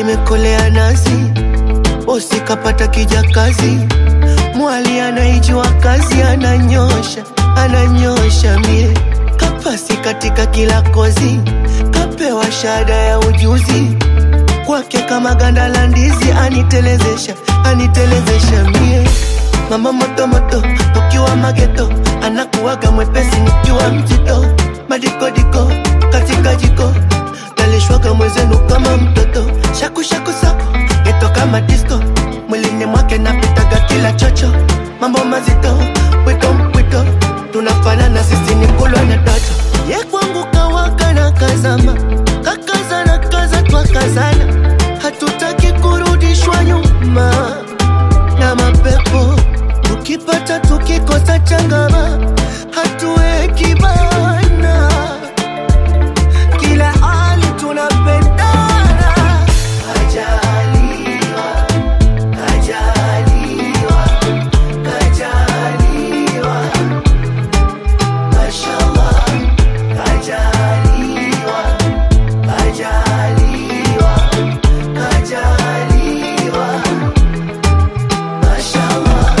limekolea nazi, bosi kapata kijakazi, mwali anaijua kazi, ananyosha ananyosha mie kapasi katika kila kozi, kapewa shahada ya ujuzi kwake kama ganda la ndizi, anitelezesha anitelezesha mie mama moto moto, tukiwa mageto, anakuwaga mwepesi nikiwa mzito, madikodiko katika jiko, nalishwaga mwezenu kama mtoto, shaku shaku sako geto kama disco, mwilini mwake napitaga kila chocho, mambo mazito, pwito mpwito, tunafanana sisi ni kulwa na toto, ye kwangu kawaka na kazama, kakazana kaza twakazana, hatutaki kurudishwa nyuma na mapepo tukipata tukikosa changama hatuweki bana kila hali tunapendana kajaliwa kajaliwa kajaliwa mashallah kajaliwa kajaliwa kajaliwa mashallah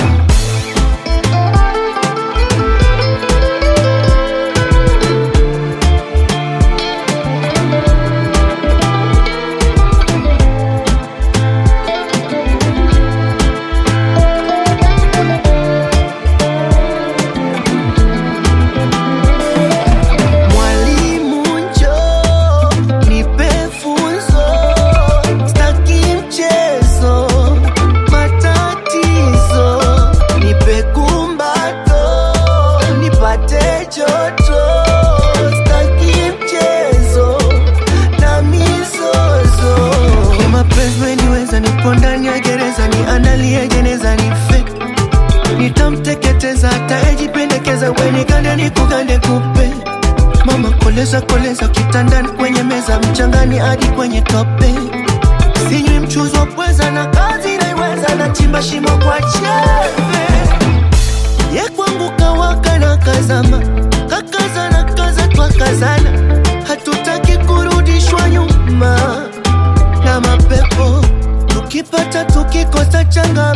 Mwalimu njoo nipe funzo, staki mchezo, matatizo, nipe kumbato, nipate joto, staki mchezo na mizozo. Kwa mapenzi weniweza, nipo ndani ya gereza, ni analia jeneza, ni fake nitamteketeza hata ejipendekeza, wenikande nikugande kupe Mama koleza koleza kitandani kwenye meza mchangani hadi kwenye tope. Sinywi mchuzi wa pweza na kazi naiweza na chimba shimo kwa chembe. Ye kwangu kawaka na kazama kakaza na kaza twakazana, hatutaki kurudishwa nyuma na mapepo tukipata tukikosa changa